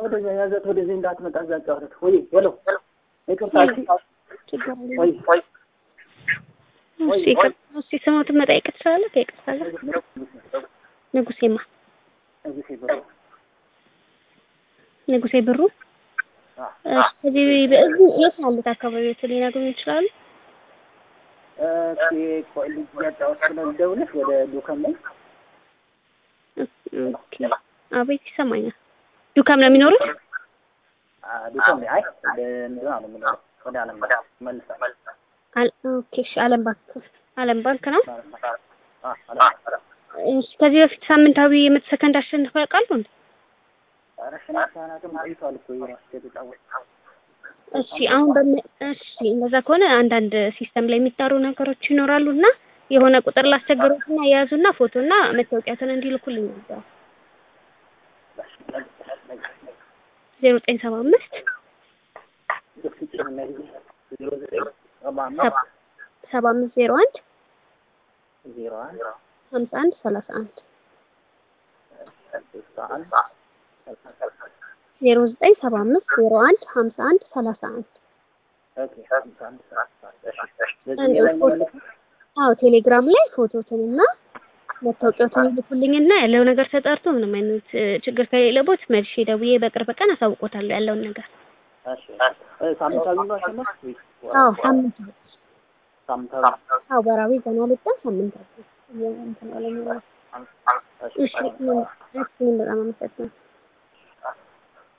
ወደዚያ ያዘት ወደዚህ እንዳትመጣ እዛ ጫወተት ወይ ሄሎ ይቅርታ እሺ ችግር የለም። ወይ ወይ እሺ ይቅርታ፣ እስኪ ስሞትን መጠየቅ ትችላለህ? ከይቅርታ ጋር ንጉሴማ እዚህ ብሎ ንጉሴ ብሩ እሺ፣ ከዚህ በእዚህ የት ያሉት አካባቢዎች ሊነግሩኝ ይችላሉ? ኦኬ ቆይ ልጅ ያጫወት ነው ደውለሽ ወደ ዱከም ላይ ኦኬ አቤት ይሰማኛል። ዱካም ነው የሚኖሩት? ዱከም ላይ አይ ወደ እንትና ነው የምኖረው ወደ አለም መልሳ አል ኦኬ እሺ፣ አለም ባንክ አለም ባንክ ነው። አ አለም እሺ ከዚህ በፊት ሳምንታዊ የመቶ ሰከንድ አሸንፈው ያውቃሉ እንዴ? ኧረ ሽናሻናትም ቆይቷል እኮ የራስ ከተጫወት እሺ አሁን በም እሺ እንደዛ ከሆነ አንዳንድ ሲስተም ላይ የሚጣሩ ነገሮች ይኖራሉ እና የሆነ ቁጥር ላስቸግሮትና የያዙና ፎቶና መታወቂያትን እንዲልኩልኝ ነበር። ዜሮ ዘጠኝ ሰባ አምስት ዜሮ ዘጠኝ ሰባ አምስት ሰባ አምስት ዜሮ አንድ ዜሮ አንድ ሀምሳ አንድ ሰላሳ አንድ ስልሳ አንድ ዜሮ ዘጠኝ ሰባ አምስት ዜሮ አንድ ሀምሳ አንድ ሰላሳ አንድ ኦኬ ሀምሳ አንድ ሰላሳ አንድ እሺ በዚህ ላይ ማለት ነው አዎ ቴሌግራም ላይ ፎቶትንና መታወቂያዎትን ይልኩልኝና ያለው ነገር ተጣርቶ ምንም አይነት እ, ችግር ከሌለቦት መልሼ ደውዬ በቅርብ ቀን አሳውቆታለሁ ያለውን ነገር። እሺ እ ሳምንታዊ ነው አሸነፍ ወይስ አዎ ሳምንታዊ ሳምንታዊ አዎ ወራዊ ገና ልጣን ሳምንታዊ እንትን አለኝ። እሺ እሺ ምን እሺ ምን በጣም አመሰግናለሁ።